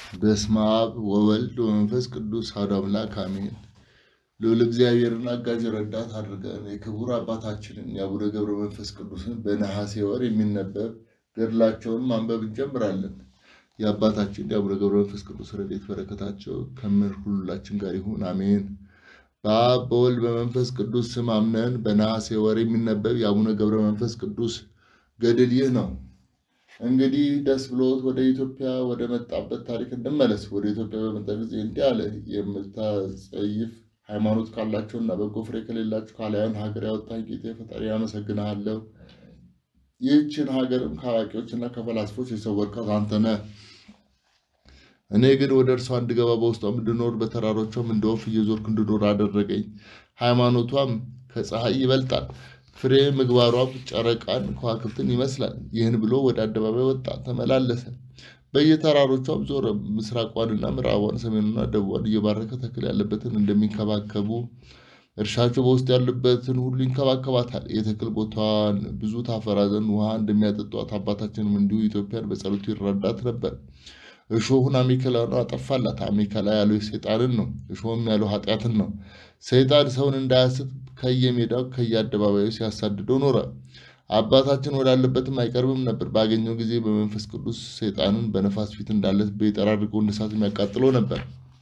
በስመ አብ ወወልድ ወመንፈስ ቅዱስ አሐዱ አምላክ አሜን። ልዑል እግዚአብሔርን አጋዥ ረዳት አድርገን የክቡር አባታችንን የአቡነ ገብረ መንፈስ ቅዱስን በነሐሴ ወር የሚነበብ ገድላቸውን ማንበብ እንጀምራለን። የአባታችን የአቡነ ገብረ መንፈስ ቅዱስ ረድኤት በረከታቸው ከምር ሁላችን ጋር ይሁን አሜን። በአብ በወልድ በመንፈስ ቅዱስ ስም አምነን በነሐሴ ወር የሚነበብ የአቡነ ገብረ መንፈስ ቅዱስ ገድል ይህ ነው። እንግዲህ ደስ ብሎት ወደ ኢትዮጵያ ወደ መጣበት ታሪክ እንመለስ። ወደ ኢትዮጵያ በመጣ ጊዜ እንዲህ አለ። የምታጸይፍ ሃይማኖት ካላቸውና በጎ ፍሬ ከሌላቸው ካላያን ሀገር ያወጣኝ ጌታ ፈጣሪ አመሰግንሃለሁ። ይህችን ሀገርም ከአዋቂዎችና ከፈላስፎች የሰወርካት አንተ ነህ። እኔ ግን ወደ እርሷ እንድገባ በውስጧም እንድኖር በተራሮቿም እንደ ወፍ እየዞርክ እንድኖር አደረገኝ። ሃይማኖቷም ከፀሐይ ይበልጣል፣ ፍሬ ምግባሯም ጨረቃን ከዋክብትን ይመስላል። ይህን ብሎ ወደ አደባባይ ወጣ፣ ተመላለሰ፣ በየተራሮቿም ዞረ። ምስራቋንና ምዕራቧን፣ ሰሜኑና ደቡቧን እየባረከ ተክል ያለበትን እንደሚንከባከቡ እርሻቸው በውስጥ ያለበትን ሁሉ ይንከባከባታል። የተክል ቦታዋን ብዙ ታፈራ ዘንድ ውሃ እንደሚያጠጧት አባታችንም እንዲሁ ኢትዮጵያን በጸሎቱ ይረዳት ነበር። እሾሁን አሜከላን አጠፋላት። አሜከላ ያለው ሰይጣንን ነው፣ እሾህም ያለው ኃጢአትን ነው። ሰይጣን ሰውን እንዳያስት ከየሜዳው ከየአደባባዩ ሲያሳድደው ኖረ። አባታችን ወዳለበትም አይቀርብም ነበር። ባገኘው ጊዜ በመንፈስ ቅዱስ ሰይጣንን በነፋስ ፊት እንዳለ በጠራ አድርጎ እንደ እሳት የሚያቃጥለው ነበር።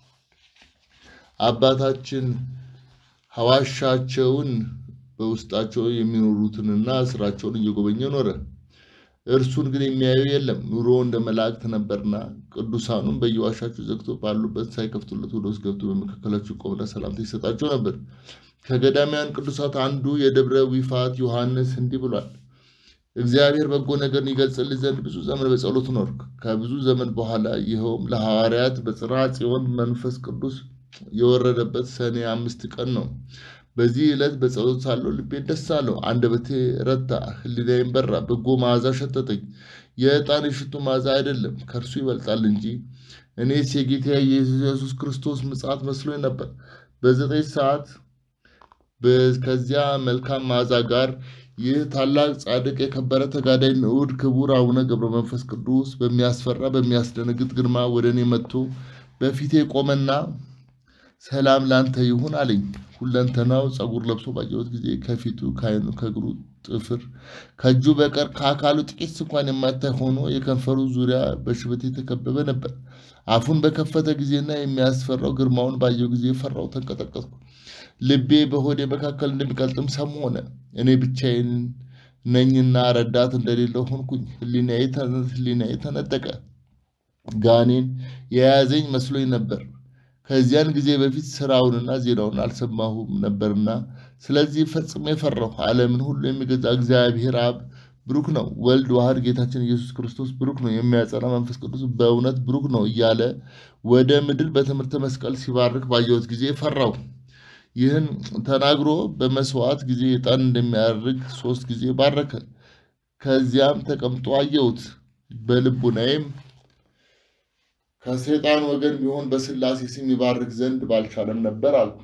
አባታችን ሐዋሻቸውን በውስጣቸው የሚኖሩትንና ስራቸውን እየጎበኘ ኖረ። እርሱን ግን የሚያየው የለም። ኑሮ እንደ መላእክት ነበርና ቅዱሳኑም በየዋሻቸው ዘግቶ ባሉበት ሳይከፍቱለት ወደ ውስጥ ገብቶ በመካከላቸው ይቆምና ሰላምታ ይሰጣቸው ነበር። ከገዳማውያን ቅዱሳት አንዱ የደብረ ዊፋት ዮሐንስ እንዲህ ብሏል። እግዚአብሔር በጎ ነገርን ይገልጽልህ ዘንድ ብዙ ዘመን በጸሎት ኖርክ። ከብዙ ዘመን በኋላ ይኸውም ለሐዋርያት በጽርሐ ጽዮን መንፈስ ቅዱስ የወረደበት ሰኔ አምስት ቀን ነው። በዚህ ዕለት በጸሎት ሳለሁ ልቤ ደስ አለው፣ አንደበቴ ረታ፣ ሕሊናዬም በራ። በጎ መዓዛ ሸተተኝ። የዕጣን የሽቱ መዓዛ አይደለም፣ ከእርሱ ይበልጣል እንጂ። እኔስ የጌታ የኢየሱስ ክርስቶስ ምጽአት መስሎኝ ነበር። በዘጠኝ ሰዓት ከዚያ መልካም መዓዛ ጋር ይህ ታላቅ ጻድቅ የከበረ ተጋዳይ ንዑድ ክቡር አቡነ ገብረ መንፈስ ቅዱስ በሚያስፈራ በሚያስደነግጥ ግርማ ወደ እኔ መጥቶ በፊቴ ቆመና ሰላም ላንተ ይሁን አለኝ። ሁለንተናው ጸጉር ለብሶ ባየሁት ጊዜ ከፊቱ ከዓይኑ ከእግሩ ጥፍር ከእጁ በቀር ከአካሉ ጥቂት እንኳን የማታይ ሆኖ የከንፈሩ ዙሪያ በሽበት የተከበበ ነበር። አፉን በከፈተ ጊዜና የሚያስፈራው ግርማውን ባየው ጊዜ ፈራው፣ ተንቀጠቀጥኩ። ልቤ በሆዴ መካከል እንደሚቀልጥም ሰም ሆነ። እኔ ብቻዬን ነኝና ረዳት እንደሌለው ሆንኩኝ። ሕሊናዬ ተነጠቀ። ጋኔን የያዘኝ መስሎኝ ነበር። ከዚያን ጊዜ በፊት ስራውንና ዜናውን አልሰማሁም ነበርና፣ ስለዚህ ፈጽሜ ፈራሁ። ዓለምን ሁሉ የሚገዛ እግዚአብሔር አብ ብሩክ ነው፣ ወልድ ዋህድ ጌታችን ኢየሱስ ክርስቶስ ብሩክ ነው፣ የሚያጸና መንፈስ ቅዱስ በእውነት ብሩክ ነው እያለ ወደ ምድር በትምህርተ መስቀል ሲባርክ ባየሁት ጊዜ ፈራሁ። ይህን ተናግሮ በመስዋዕት ጊዜ ዕጣን እንደሚያርግ ሶስት ጊዜ ባረከ። ከዚያም ተቀምጦ አየሁት። በልቡናዬም ከሰይጣን ወገን ቢሆን በሥላሴ ስም ይባርክ ዘንድ ባልቻለም ነበር አልኩ።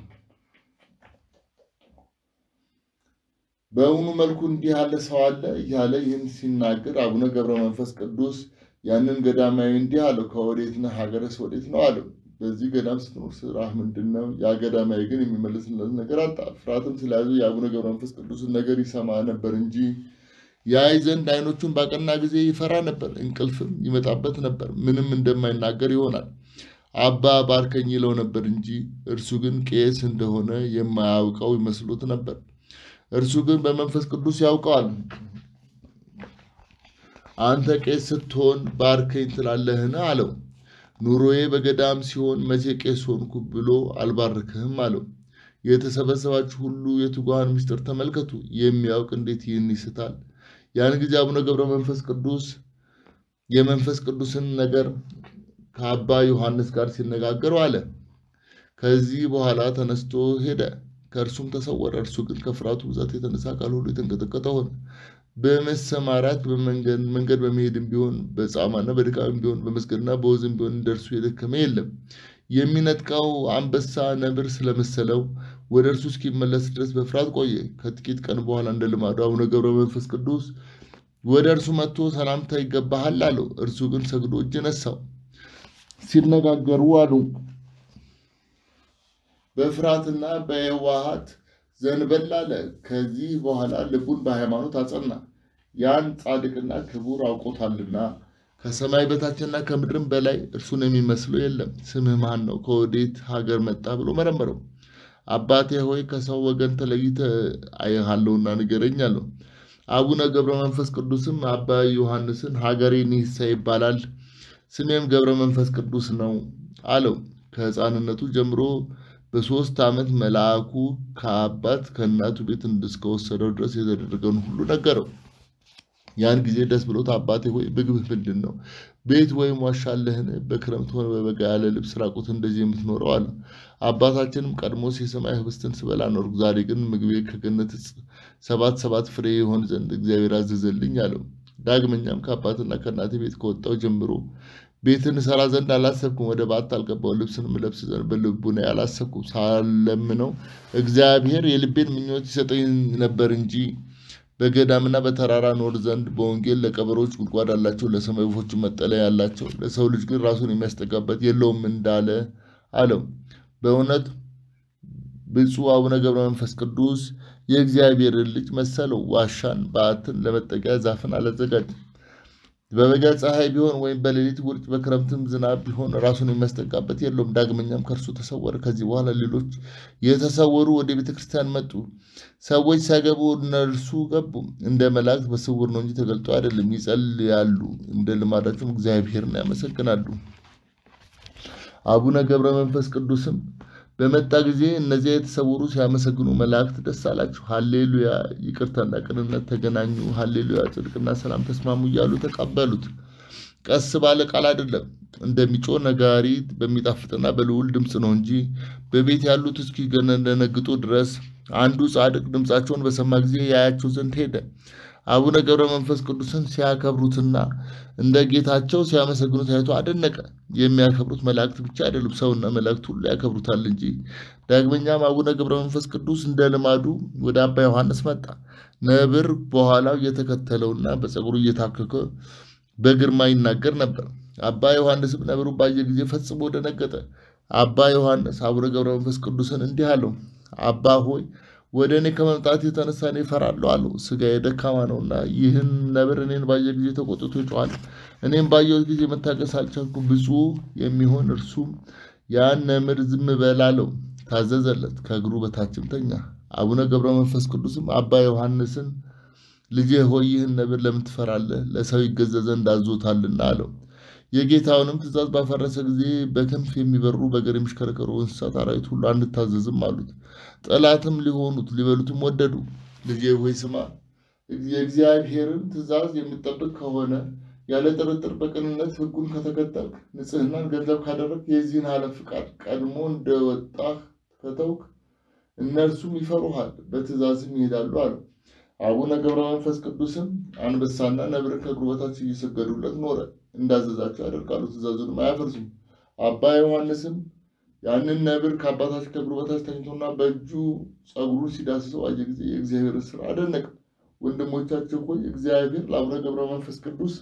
በእውኑ መልኩ እንዲህ ያለ ሰው አለ እያለ ይህን ሲናገር አቡነ ገብረ መንፈስ ቅዱስ ያንን ገዳማዊ እንዲህ አለው፣ ከወዴት ነህ? ሀገርስ ወዴት ነው አለው። በዚህ ገዳም ስትኖር ስራህ ምንድን ነው? ያ ገዳማዊ ግን የሚመልስለት ነገር አጣ። ፍርሃትም ስለያዙ የአቡነ ገብረ መንፈስ ቅዱስን ነገር ይሰማ ነበር እንጂ ያይ ዘንድ ዓይኖቹን ባቀና ጊዜ ይፈራ ነበር፣ እንቅልፍም ይመጣበት ነበር። ምንም እንደማይናገር ይሆናል። አባ ባርከኝ ይለው ነበር እንጂ እርሱ ግን ቄስ እንደሆነ የማያውቀው ይመስሎት ነበር። እርሱ ግን በመንፈስ ቅዱስ ያውቀዋል። አንተ ቄስ ስትሆን ባርከኝ ትላለህን? አለው። ኑሮዬ በገዳም ሲሆን መቼ ቄስ ሆንኩ ብሎ አልባርክህም አለው። የተሰበሰባችሁ ሁሉ የትጉሃን ምስጢር ተመልከቱ። የሚያውቅ እንዴት ይህን ይስታል? ያን ጊዜ አቡነ ገብረ መንፈስ ቅዱስ የመንፈስ ቅዱስን ነገር ከአባ ዮሐንስ ጋር ሲነጋገሩ አለ። ከዚህ በኋላ ተነስቶ ሄደ፣ ከእርሱም ተሰወረ። እርሱ ግን ከፍርሃቱ ብዛት የተነሳ ቃል ሁሉ የተንቀጠቀጠ ሆነ። በመሰማራት መንገድ በመሄድም ቢሆን በጻማና በድካም ቢሆን በመስገድና በወዝም ቢሆን እንደርሱ የደከመ የለም። የሚነጥቀው አንበሳ ነብር ስለመሰለው ወደ እርሱ እስኪመለስ ድረስ በፍርሃት ቆየ። ከጥቂት ቀን በኋላ እንደ ልማዱ አቡነ ገብረ መንፈስ ቅዱስ ወደ እርሱ መጥቶ ሰላምታ ይገባሃል አለው። እርሱ ግን ሰግዶ እጅ ነሳው። ሲነጋገሩ አሉ። በፍርሃትና በየዋሃት ዘንበል አለ። ከዚህ በኋላ ልቡን በሃይማኖት አጸና፣ ያን ጻድቅና ክቡር አውቆታልና። ከሰማይ በታችና ከምድርም በላይ እርሱን የሚመስለው የለም። ስምህ ማን ነው? ከወዴት ሀገር መጣ? ብሎ መረመረው። አባቴ ሆይ ከሰው ወገን ተለይተህ አይሃለሁና ንገረኝ አለው። አቡነ ገብረ መንፈስ ቅዱስም አባ ዮሐንስን ሀገሬ ኒሳ ይባላል፣ ስሜም ገብረ መንፈስ ቅዱስ ነው አለው። ከሕፃንነቱ ጀምሮ በሦስት ዓመት መልአኩ ከአባት ከእናቱ ቤት እስከወሰደው ድረስ የተደረገውን ሁሉ ነገረው። ያን ጊዜ ደስ ብሎት አባቴ ሆይ ምግብህ ምንድን ነው? ቤት ወይም ዋሻ አለህን? በክረምት ሆነ በበጋ ያለ ልብስ ራቁት እንደዚህ የምትኖረው አለ። አባታችንም ቀድሞስ የሰማይ ህብስትን ስበላ ኖርኩ፣ ዛሬ ግን ምግቤ ከገነት ዕፅ ሰባት ሰባት ፍሬ የሆን ዘንድ እግዚአብሔር አዘዘልኝ አለው። ዳግመኛም ከአባትና ከእናቴ ቤት ከወጣው ጀምሮ ቤትን እሰራ ዘንድ አላሰብኩም፣ ወደ ባት አልገባው፣ ልብስንም እለብስ ዘንድ በልቡናዬ አላሰብኩም። ሳለምነው እግዚአብሔር የልቤን ምኞት ይሰጠኝ ነበር እንጂ በገዳምና በተራራ ኖር ዘንድ በወንጌል ለቀበሮች ጉድጓድ አላቸው፣ ለሰማይ ወፎች መጠለያ ያላቸው፣ ለሰው ልጅ ግን ራሱን የሚያስጠጋበት የለውም እንዳለ አለው። በእውነት ብፁዕ አቡነ ገብረ መንፈስ ቅዱስ የእግዚአብሔርን ልጅ መሰለው። ዋሻን፣ በዓትን፣ ለመጠጊያ ዛፍን አላዘጋጅም። በበጋ ፀሐይ ቢሆን ወይም በሌሊት ውርጭ በክረምትም ዝናብ ቢሆን ራሱን የሚያስጠጋበት የለውም። ዳግመኛም ከእርሱ ተሰወረ። ከዚህ በኋላ ሌሎች የተሰወሩ ወደ ቤተ ክርስቲያን መጡ። ሰዎች ሳይገቡ እነርሱ ገቡ። እንደ መላእክት በስውር ነው እንጂ ተገልጦ አይደለም። ይጸልያሉ፣ እንደ ልማዳቸውም እግዚአብሔርን ያመሰግናሉ። አቡነ ገብረ መንፈስ ቅዱስም በመጣ ጊዜ እነዚያ የተሰወሩ ሲያመሰግኑ መላእክት ደስ አላቸው። ሀሌሉያ ይቅርታና ቅንነት ተገናኙ፣ ሀሌሉያ ጽድቅና ሰላም ተስማሙ እያሉ ተቀበሉት። ቀስ ባለ ቃል አይደለም፣ እንደሚጮህ ነጋሪት በሚጣፍጥና በልዑል ድምፅ ነው እንጂ በቤት ያሉት እስኪደነግጡ ድረስ። አንዱ ጻድቅ ድምፃቸውን በሰማ ጊዜ ያያቸው ዘንድ ሄደ። አቡነ ገብረ መንፈስ ቅዱስን ሲያከብሩትና እንደ ጌታቸው ሲያመሰግኑት አይቶ አደነቀ። የሚያከብሩት መላእክት ብቻ አይደሉም፣ ሰውና መላእክት ሁሉ ያከብሩታል እንጂ። ዳግመኛም አቡነ ገብረ መንፈስ ቅዱስ እንደ ልማዱ ወደ አባ ዮሐንስ መጣ። ነብር በኋላው እየተከተለውና በፀጉሩ እየታከከ በግርማ ይናገር ነበር። አባ ዮሐንስም ነብሩ ባየ ጊዜ ፈጽሞ ደነገጠ። አባ ዮሐንስ አቡነ ገብረ መንፈስ ቅዱስን እንዲህ አለው፣ አባ ሆይ ወደ እኔ ከመምጣት የተነሳ እኔ እፈራለሁ አለው። ሥጋዬ ደካማ ነውና ይህን ነብር እኔን ባየ ጊዜ ተቆጥቶ ይጮኻል። እኔም ባየሁት ጊዜ መታገስ አልቻልኩም። ብፁዕ የሚሆን እርሱም ያን ነምር ዝም በል አለው። ታዘዘለት፣ ከእግሩ በታችም ተኛ። አቡነ ገብረ መንፈስ ቅዱስም አባ ዮሐንስን ልጄ ሆይ ይህን ነብር ለምን ትፈራለህ? ለሰው ይገዛ ዘንድ አዞታልና አለው። የጌታውንም ትእዛዝ ባፈረሰ ጊዜ በክንፍ የሚበሩ በእግር የሚሽከረከሩ እንስሳት አራዊት ሁሉ አንታዘዝም አሉት። ጠላትም ሊሆኑት ሊበሉትም ወደዱ። ልጄ ሆይ ስማ፣ የእግዚአብሔርን ትእዛዝ የምጠብቅ ከሆነ ያለ ጥርጥር በቅንነት ሕጉን ከተከተልክ ንጽሕናን ገንዘብ ካደረግ የዚህን ዓለም ፍቃድ ቀድሞ እንደወጣህ ከተውክ እነርሱም ይፈሩሃል፣ በትእዛዝም ይሄዳሉ አለው። አቡነ ገብረ መንፈስ ቅዱስም አንበሳና ነብርን ከእግሩ በታች እየሰገዱለት ኖረ። እንዳዘዛቸው ያደርጋሉ፣ ትእዛዙንም አያፈርሱም። አባ ዮሐንስም ያንን ነብር ከአባታችን ከእግሩ በታች ተኝቶና በእጁ ጸጉሩን ሲዳስሰው አየ ጊዜ የእግዚአብሔርን ስራ አደነቀ። ወንድሞቻቸው ሆይ እግዚአብሔር ለአቡነ ገብረ መንፈስ ቅዱስ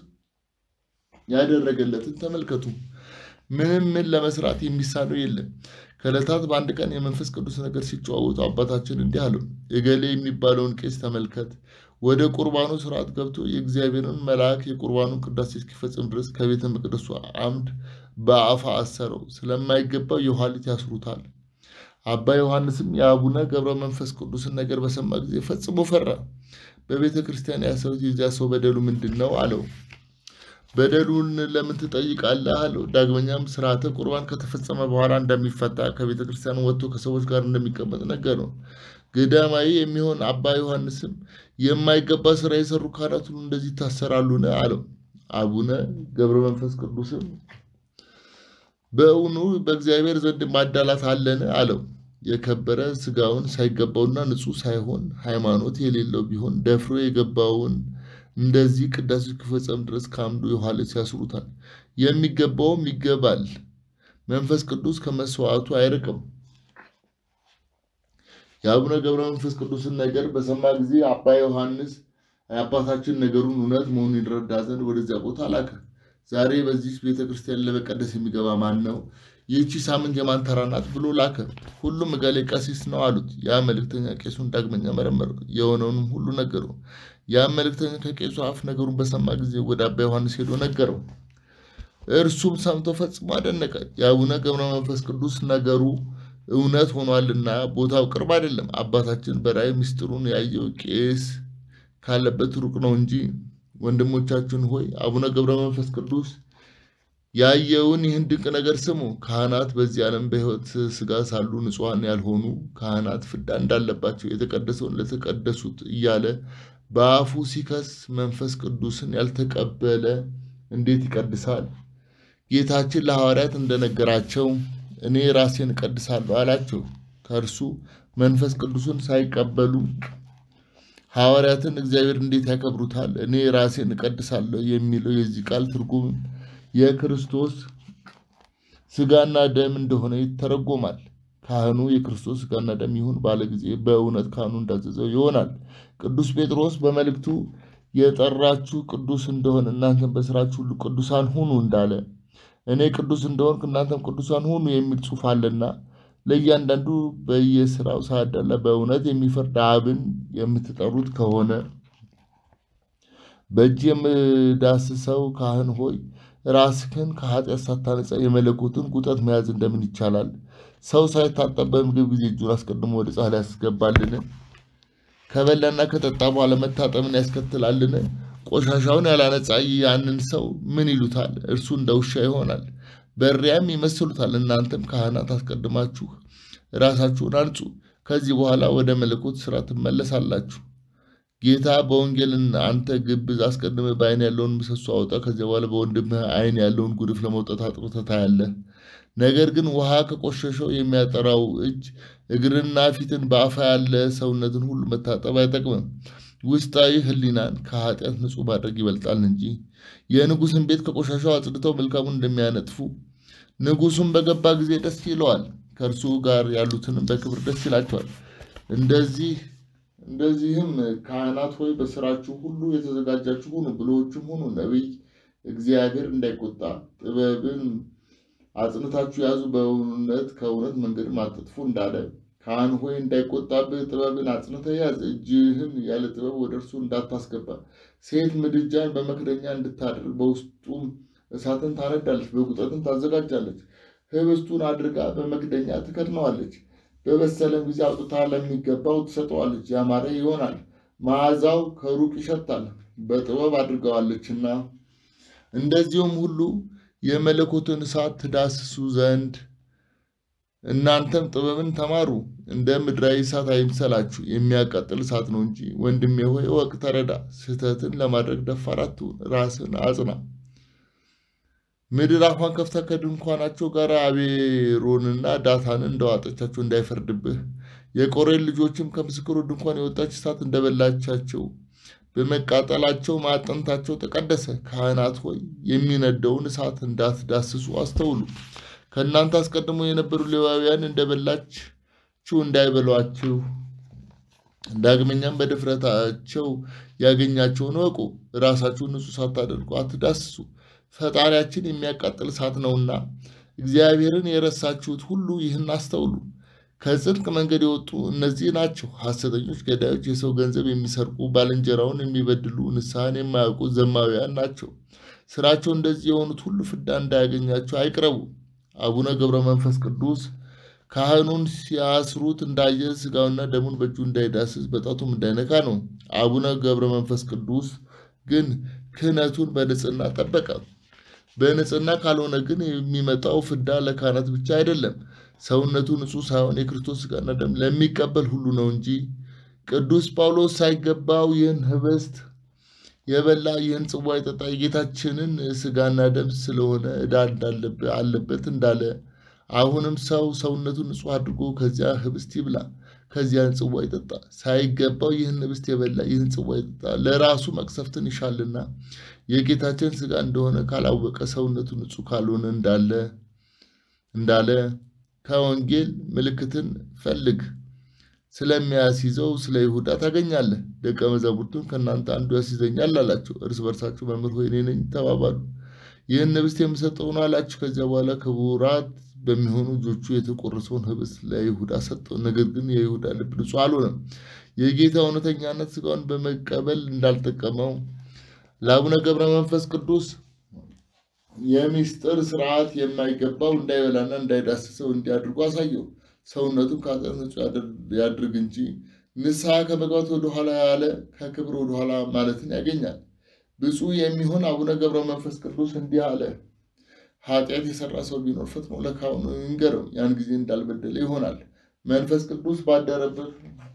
ያደረገለትን ተመልከቱ። ምንም ምን ለመስራት የሚሳነው የለም። ከዕለታት በአንድ ቀን የመንፈስ ቅዱስ ነገር ሲጨዋወቱ አባታችን እንዲህ አለው፣ እገሌ የሚባለውን ቄስ ተመልከት። ወደ ቁርባኑ ስርዓት ገብቶ የእግዚአብሔርን መልአክ የቁርባኑን ቅዳሴ እስኪፈጽም ድረስ ከቤተ መቅደሱ አምድ በአፋ አሰረው። ስለማይገባው የኋሊት ያስሩታል። አባ ዮሐንስም የአቡነ ገብረ መንፈስ ቅዱስን ነገር በሰማ ጊዜ ፈጽሞ ፈራ። በቤተ ክርስቲያን ያሰሩት የዚያ ሰው በደሉ ምንድን ነው አለው። በደሉን ለምን ትጠይቃለህ አለው። ዳግመኛም ስርዓተ ቁርባን ከተፈጸመ በኋላ እንደሚፈታ ከቤተ ክርስቲያን ወጥቶ ከሰዎች ጋር እንደሚቀመጥ ነገረው። ገዳማዊ የሚሆን አባ ዮሐንስም የማይገባ ስራ የሰሩ ካህናት ሁሉ እንደዚህ ይታሰራሉን አለው። አቡነ ገብረ መንፈስ ቅዱስም በእውኑ በእግዚአብሔር ዘንድ ማዳላት አለን አለው። የከበረ ስጋውን ሳይገባውና ንጹሕ ሳይሆን ሃይማኖት የሌለው ቢሆን ደፍሮ የገባውን እንደዚህ ቅዳሴ እስኪፈጸም ድረስ ከአምዱ የኋሊት ያስሩታል። የሚገባውም ይገባል። መንፈስ ቅዱስ ከመስዋዕቱ አይርቅም። የአቡነ ገብረ መንፈስ ቅዱስን ነገር በሰማ ጊዜ አባ ዮሐንስ የአባታችን ነገሩን እውነት መሆኑን ይረዳ ዘንድ ወደዚያ ቦታ ላከ። ዛሬ በዚህ ቤተ ክርስቲያን ለመቀደስ የሚገባ ማን ነው? ይህቺ ሳምንት የማን ተራ ናት ብሎ ላከ። ሁሉም እገሌ ቀሲስ ነው አሉት። ያ መልእክተኛ ቄሱን ዳግመኛ መረመረው፣ የሆነውንም ሁሉ ነገረው። ያ መልእክተኛ ከቄሱ አፍ ነገሩን በሰማ ጊዜ ወደ አባ ዮሐንስ ሄዶ ነገረው። እርሱም ሰምቶ ፈጽሞ አደነቀ። የአቡነ ገብረ መንፈስ ቅዱስ ነገሩ እውነት ሆኗልና ቦታው ቅርብ አይደለም። አባታችን በራእይ ምስጢሩን ያየው ቄስ ካለበት ሩቅ ነው እንጂ። ወንድሞቻችን ሆይ አቡነ ገብረ መንፈስ ቅዱስ ያየውን ይህን ድንቅ ነገር ስሙ። ካህናት በዚህ ዓለም በሕይወት ሥጋ ሳሉ ንጹሐን ያልሆኑ ካህናት ፍዳ እንዳለባቸው የተቀደሰውን ለተቀደሱት እያለ በአፉ ሲከስ መንፈስ ቅዱስን ያልተቀበለ እንዴት ይቀድሳል? ጌታችን ለሐዋርያት እንደነገራቸው እኔ ራሴን እቀድሳለሁ አላቸው። ከእርሱ መንፈስ ቅዱስን ሳይቀበሉ ሐዋርያትን እግዚአብሔር እንዴት ያከብሩታል? እኔ ራሴን እቀድሳለሁ የሚለው የዚህ ቃል ትርጉም የክርስቶስ ሥጋና ደም እንደሆነ ይተረጎማል። ካህኑ የክርስቶስ ሥጋና ደም ይሁን ባለ ጊዜ በእውነት ካህኑ እንዳዘዘው ይሆናል። ቅዱስ ጴጥሮስ በመልእክቱ የጠራችሁ ቅዱስ እንደሆነ እናንተም በሥራችሁ ሁሉ ቅዱሳን ሁኑ እንዳለ እኔ ቅዱስ እንደሆንክ እናንተም ቅዱሳን ሁኑ የሚል ጽሑፍ አለና ለእያንዳንዱ በየስራው ሳያዳላ በእውነት የሚፈርድ አብን የምትጠሩት ከሆነ በእጅ የምዳስሰው ካህን ሆይ ራስህን ከኃጢአት ሳታነጻ የመለኮትን ቁጠት መያዝ እንደምን ይቻላል? ሰው ሳይታጠብ በምግብ ጊዜ እጁን አስቀድሞ ወደ ጻሕል ያስገባልን? ከበላና ከጠጣ በኋላ መታጠብን ያስከትላልን? ቆሻሻውን ያላነጻ ያንን ሰው ምን ይሉታል? እርሱ እንደ ውሻ ይሆናል፣ በሪያም ይመስሉታል። እናንተም ካህናት አስቀድማችሁ ራሳችሁን አንጹ፣ ከዚህ በኋላ ወደ መለኮት ሥራ ትመለሳላችሁ። ጌታ በወንጌል አንተ ግብዝ አስቀድመህ በዓይን ያለውን ምሰሶ አውጣ፣ ከዚያ በኋላ በወንድምህ ዓይን ያለውን ጉድፍ ለመውጣት አጥርተህ ታያለህ። ነገር ግን ውሃ ከቆሸሸው የሚያጠራው እጅ እግርና ፊትን በአፋ ያለ ሰውነትን ሁሉ መታጠብ አይጠቅምም። ውስጣዊ ሕሊናን ከኃጢአት ንጹሕ ማድረግ ይበልጣል እንጂ። የንጉሥን ቤት ከቆሻሻው አጽድተው መልካሙን እንደሚያነጥፉ ንጉሡም በገባ ጊዜ ደስ ይለዋል፣ ከእርሱ ጋር ያሉትንም በክብር ደስ ይላቸዋል። እንደዚህ እንደዚህም ካህናት ሆይ በስራችሁ ሁሉ የተዘጋጃችሁ ሁኑ፣ ብልሆችም ሁኑ። ነቢይ እግዚአብሔር እንዳይቆጣ ጥበብን አጽንታችሁ ያዙ፣ በእውነት ከእውነት መንገድም አትጥፉ እንዳለ ካህን ሆይ እንዳይቆጣብህ ጥበብን አጽንተህ ያዝ። እጅህን ያለ ጥበብ ወደ እርሱ እንዳታስገባ። ሴት ምድጃን በመክደኛ እንድታደርግ በውስጡም እሳትን ታነዳለች፣ በቁጠትን ታዘጋጃለች። ህብስቱን አድርጋ በመክደኛ ትከድነዋለች። በበሰለም ጊዜ አውጥታ ለሚገባው ትሰጠዋለች። ያማረ ይሆናል፣ መዓዛው ከሩቅ ይሸታል፣ በጥበብ አድርገዋለችና። እንደዚሁም ሁሉ የመለኮትን እሳት ትዳስሱ ዘንድ እናንተም ጥበብን ተማሩ። እንደ ምድራዊ እሳት አይምሰላችሁ፣ የሚያቃጥል እሳት ነው እንጂ። ወንድሜ ሆይ እወቅ፣ ተረዳ። ስህተትን ለማድረግ ደፋር አትሁን፣ ራስን አጽና። ምድር አፏን ከፍታ ከድንኳናቸው ጋር አቤሮንና ዳታንን እንደዋጠቻቸው እንዳይፈርድብህ። የቆሬን ልጆችም ከምስክሩ ድንኳን የወጣች እሳት እንደበላቻቸው በመቃጠላቸው ማዕጠንታቸው ተቀደሰ። ካህናት ሆይ የሚነደውን እሳት እንዳትዳስሱ አስተውሉ። ከእናንተ አስቀድሞ የነበሩ ሌዋውያን እንደበላችሁ እንዳይበሏችሁ፣ ዳግመኛም በድፍረታቸው ያገኛቸውን እወቁ። ራሳችሁን ንጹሕ ሳታደርጉ አትዳስሱ። ፈጣሪያችን የሚያቃጥል እሳት ነውና። እግዚአብሔርን የረሳችሁት ሁሉ ይህን አስተውሉ። ከጽድቅ መንገድ የወጡ እነዚህ ናቸው። ሐሰተኞች ገዳዮች፣ የሰው ገንዘብ የሚሰርቁ፣ ባልንጀራውን የሚበድሉ፣ ንስሐን የማያውቁ ዘማውያን ናቸው። ስራቸው እንደዚህ የሆኑት ሁሉ ፍዳ እንዳያገኛቸው አይቅረቡ። አቡነ ገብረ መንፈስ ቅዱስ ካህኑን ሲያስሩት እንዳየ ሥጋውና ደሙን በእጁ እንዳይዳስስ በጣቱም እንዳይነካ ነው። አቡነ ገብረ መንፈስ ቅዱስ ግን ክህነቱን በንጽህና ጠበቀ። በንጽህና ካልሆነ ግን የሚመጣው ፍዳ ለካህናት ብቻ አይደለም፣ ሰውነቱ ንጹሕ ሳይሆን የክርስቶስ ሥጋና ደም ለሚቀበል ሁሉ ነው እንጂ። ቅዱስ ጳውሎስ ሳይገባው ይህን ህብስት የበላ ይህን ጽዋ የጠጣ የጌታችንን ሥጋና ደም ስለሆነ ዕዳ አለበት እንዳለ፣ አሁንም ሰው ሰውነቱን ንጹሕ አድርጎ ከዚያ ህብስት ይብላ፣ ከዚያን ጽዋ ይጠጣ። ሳይገባው ይህን ህብስት የበላ ይህን ጽዋ ይጠጣ ለራሱ መቅሰፍትን ይሻልና የጌታችን ሥጋ እንደሆነ ካላወቀ ሰውነቱ ንጹሕ ካልሆነ እንዳለ እንዳለ ከወንጌል ምልክትን ፈልግ ስለሚያስይዘው ስለ ይሁዳ ታገኛለህ። ደቀ መዛሙርቱን ከእናንተ አንዱ ያስይዘኛል አላቸው። እርስ በርሳቸው መምህር ሆይ እኔ ነኝ ተባባሉ። ይህን ህብስት የምሰጠው ነው አላችሁ። ከዚያ በኋላ ክቡራት በሚሆኑ እጆቹ የተቆረሰውን ህብስት ለይሁዳ ሰጠው። ነገር ግን የይሁዳ ልብ ንጹሕ አልሆነም። የጌታ እውነተኛነት ስጋውን በመቀበል እንዳልጠቀመው ለአቡነ ገብረ መንፈስ ቅዱስ የሚስጥር ስርዓት የማይገባው እንዳይበላና እንዳይዳስሰው እንዲያድርጉ አሳየው። ሰውነቱን ከኃጢአት ንጹሕ ያድርግ እንጂ ንስሐ ከመግባት ወደኋላ ያለ ከክብር ወደኋላ ማለትን ያገኛል። ብፁዕ የሚሆን አቡነ ገብረ መንፈስ ቅዱስ እንዲህ አለ። ኃጢአት የሰራ ሰው ቢኖር ፈጥኖ ለካህኑ ይንገረው፣ ያን ጊዜ እንዳልበደለ ይሆናል። መንፈስ ቅዱስ ባደረበት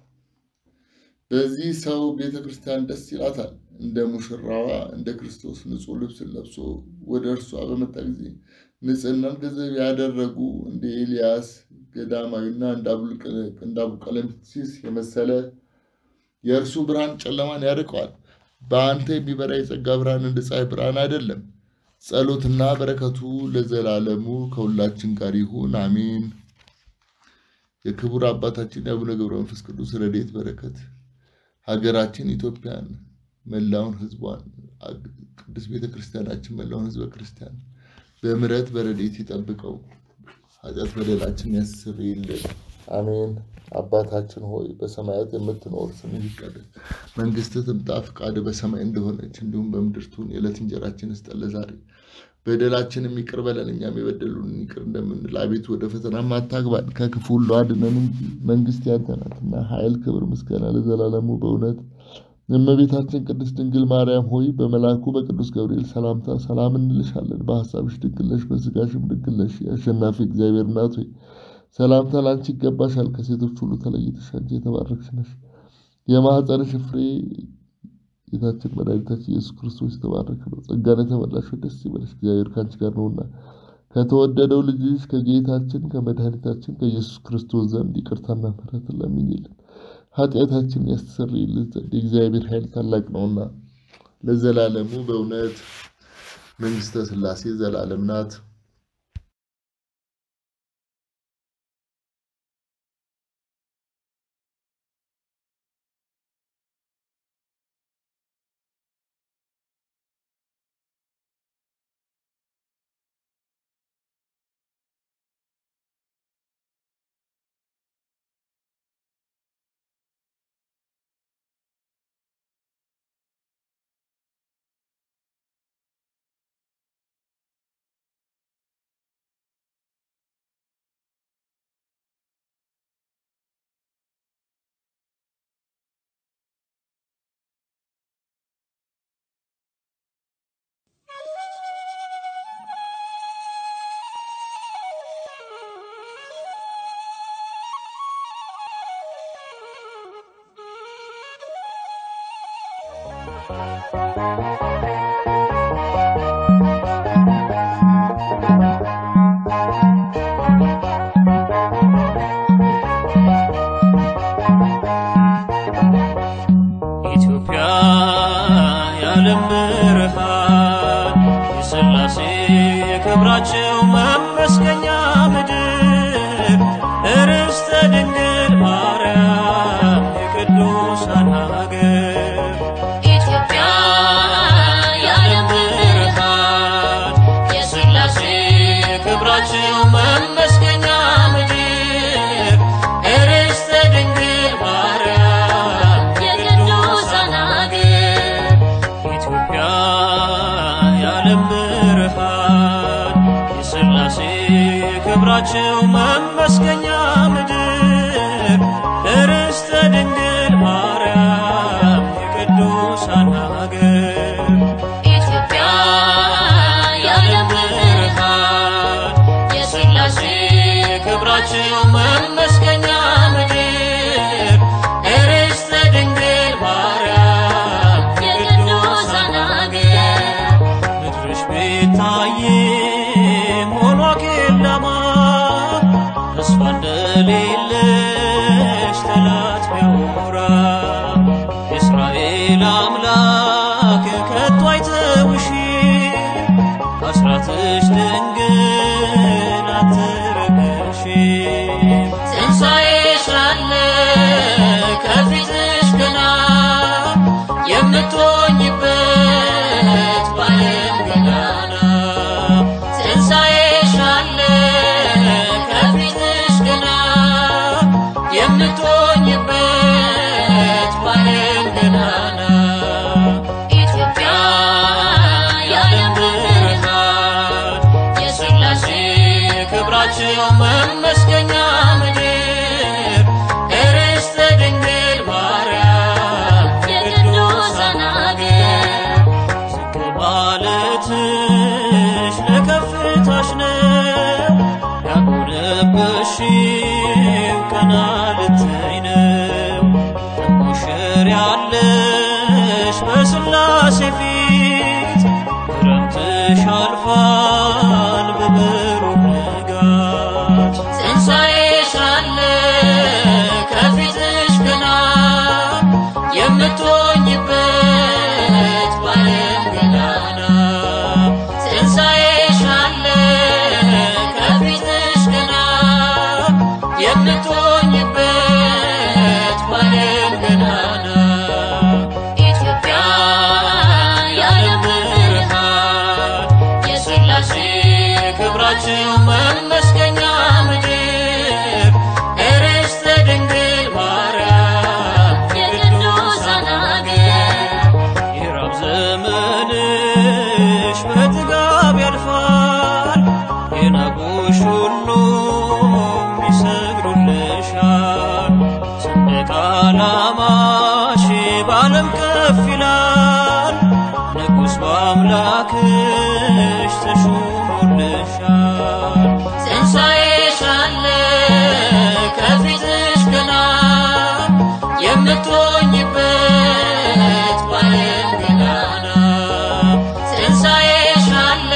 በዚህ ሰው ቤተ ክርስቲያን ደስ ይላታል። እንደ ሙሽራዋ እንደ ክርስቶስ ንጹሕ ልብስን ለብሶ ወደ እርሷ በመጣ ጊዜ ንጽሕናን ገንዘብ ያደረጉ እንደ ኤልያስ ገዳማዊና እንደ አቡቀለምሲስ የመሰለ የእርሱ ብርሃን ጨለማን ያርቀዋል። በአንተ የሚበራ የጸጋ ብርሃን እንደ ፀሐይ ብርሃን አይደለም። ጸሎትና በረከቱ ለዘላለሙ ከሁላችን ጋር ይሁን አሜን። የክቡር አባታችን የአቡነ ገብረ መንፈስ ቅዱስ ረድኤት በረከት ሀገራችን ኢትዮጵያን መላውን ሕዝቧን ቅዱስ ቤተ ክርስቲያናችን መላውን ሕዝበ ክርስቲያን በምሕረት በረድኤት ይጠብቀው፣ ኃጢአት በደላችን ያስርይልን። አሜን። አባታችን ሆይ በሰማያት የምትኖር ስምህ ይቀደስ፣ መንግስትህ ትምጣ፣ ፈቃድህ በሰማይ እንደሆነች እንዲሁም በምድር ትሁን። የዕለት እንጀራችንን ስጠን ዛሬ፣ በደላችንን ይቅር በለን እኛም የበደሉንን ይቅር እንደምንል፣ አቤቱ ወደ ፈተናም አታግባን ከክፉ ሁሉ አድነን እንጂ መንግስት ያንተ ናትና፣ ኃይል፣ ክብር፣ ምስጋና ለዘላለሙ በእውነት እመቤታችን ቅድስት ድንግል ማርያም ሆይ በመልአኩ በቅዱስ ገብርኤል ሰላምታ ሰላም እንልሻለን። በሀሳብሽ ድንግል ነሽ፣ በስጋሽም ድንግል ነሽ። የአሸናፊ እግዚአብሔር እናት ሆይ ሰላምታ ላንቺ ይገባሻል። ከሴቶች ሁሉ ተለይተሽ አንቺ የተባረክሽ ነሽ። የማኅፀንሽ ፍሬ ጌታችን መድኃኒታችን ኢየሱስ ክርስቶስ የተባረከ ነው። ጸጋን የተመላሽ ሆይ ደስ ይበልሽ፣ እግዚአብሔር ከአንቺ ጋር ነውና ከተወደደው ልጅሽ ከጌታችን ከመድኃኒታችን ከኢየሱስ ክርስቶስ ዘንድ ይቅርታና ምሕረትን ለምኝልን ኃጢአታችን ያስተሰርይልን ዘንድ የእግዚአብሔር ኃይል ታላቅ ነውና ለዘላለሙ በእውነት መንግሥተ ሥላሴ ዘላለም ናት። ኢትዮጵያ የዓለም ብርሃን የሥላሴ ክብራቸው መመስገኛ ምድር ርስተ ድንግል ማርያም የቅዱሳን ሀገር ኢትዮጵያ የዓለም ብርሃን የሥላሴ ክብራቸው መመስገኛ ምድር ርስተ ድንግል ማርያም የቅዱሳን ሀገር ኢትዮጵያ የዓለም ብርሃን የሥላሴ ክብራቸው መመስገኛ ምድር ርስተ ድንግል ማርያም የቅዱሳን ሀገር ኢትዮጵያ የዓለም ብርሃን የሥላሴ ክብራቸው መመስገኛ ምድር ርስተ ድንግል ማርያም የቅዱሳን ሀገር ምድርሽ ቤታዬም ሆኗ ኬለማ ተስፋ እንደሌለ ክብራቸው መመስገኛ ምድር ርስተ ድንግል ማርያም የቅዱሳን አገር ዝቅ ማለትሽ ለከፍታሽ ነው ያጎነበሽው ቀና ልትይ ነው ትሞሸሪያለሽ በሥላሴ ፊት ክረምትሽ አልፏል በብሩህ ንጋት ትንሣኤሽ አለ ከፊትሽ ገና የምትሆኝበት ባለም ገናና ትንሣኤሽ አለ ከፊትሽ ገና የምትሆኝበት ባለም ገናና ኢትዮጵያ የዓለም ብርሃን የሥላሴ ክብራቸው መመስገኛ ምድር ርስተ ድንግል ማርያም የቅዱሳን አገር የራብ ዘመንሽ በጥጋብ ያልፋል የናቁሽ ሁሉ ይሰግዱልሻል ሰንደቅ ዓላማሽ በዓለም ከፍ ይላል ንጉሥ በአምላክሽ ተሹሞልሻል ትንሣኤሽ አለ ከፊትሽ ገና የምትሆኝበት ባለም ገናና ትንሣኤሽ አለ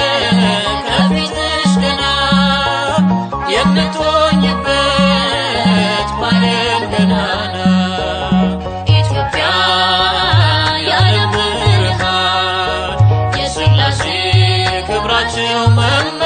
ከፊትሽ ገና የምትሆኝበት ባለም ገናና ኢትዮጵያ የዓለም ብርሃን የሥላሴ ክብራቸው መ